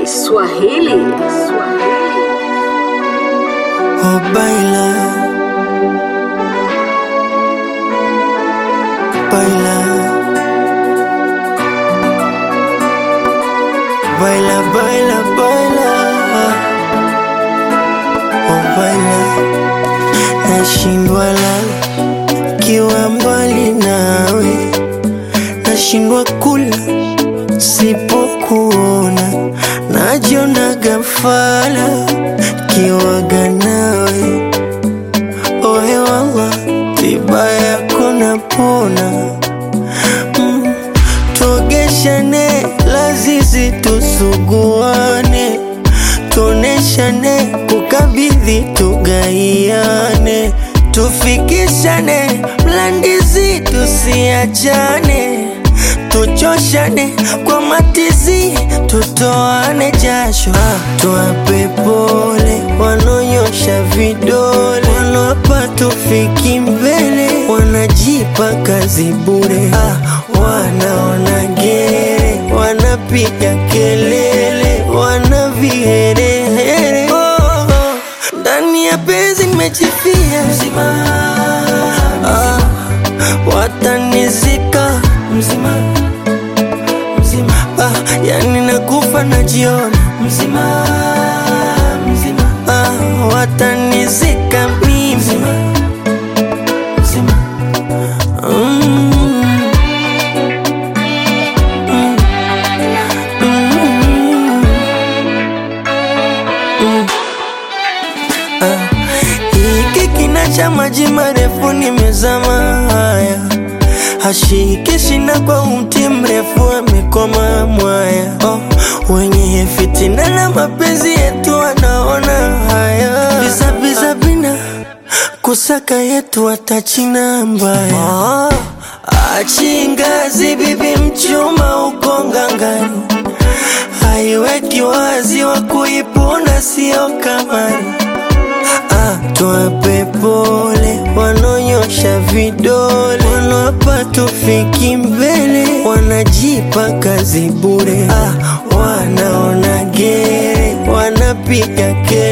Swahili. Oh, baila, baila, baila, baila, baila, oh, baila. Nashindwa lala kiwa mbali nawe, nashindwa kula sipokuona, najiona gafala kiwaga nawe ohe wala tiba yako napona mm. tuogeshane lazizi tusuguane tuoneshane kukabidhi tugaiane tufikishane mlandizi tusiachane tuchoshane kwa matizi tutoane jasho ah, tuwape pole wanonyosha vidole wanawapa tufiki mbele wanajipa kazi bure ah, wanaona gere wanapiga kelele wana viherehere oh, oh. ndani ya penzi nimejifia mzima ah, watanizika mzima mzima ah, yani nakufa najiona mzima mzima ah, watanizika mimi mzima mzima mm. Mm. Mm. Mm. Ah, hiki kina cha maji marefu nimezama haya hashiki shina kwa umti mrefu amekoma mwaya oh, wenye fitina na mapenzi yetu wanaona haya bizabiza bina kusaka yetu watachina mbaya oh, achingazi bibi mchuma uko ngangani haiweki wazi wa kuipuna sio kamari Ah, tuwape pole wanonyosha vidole wanawapa tufiki mbele wanajipa kazi bure ah, wanaona gere wanapiga kelele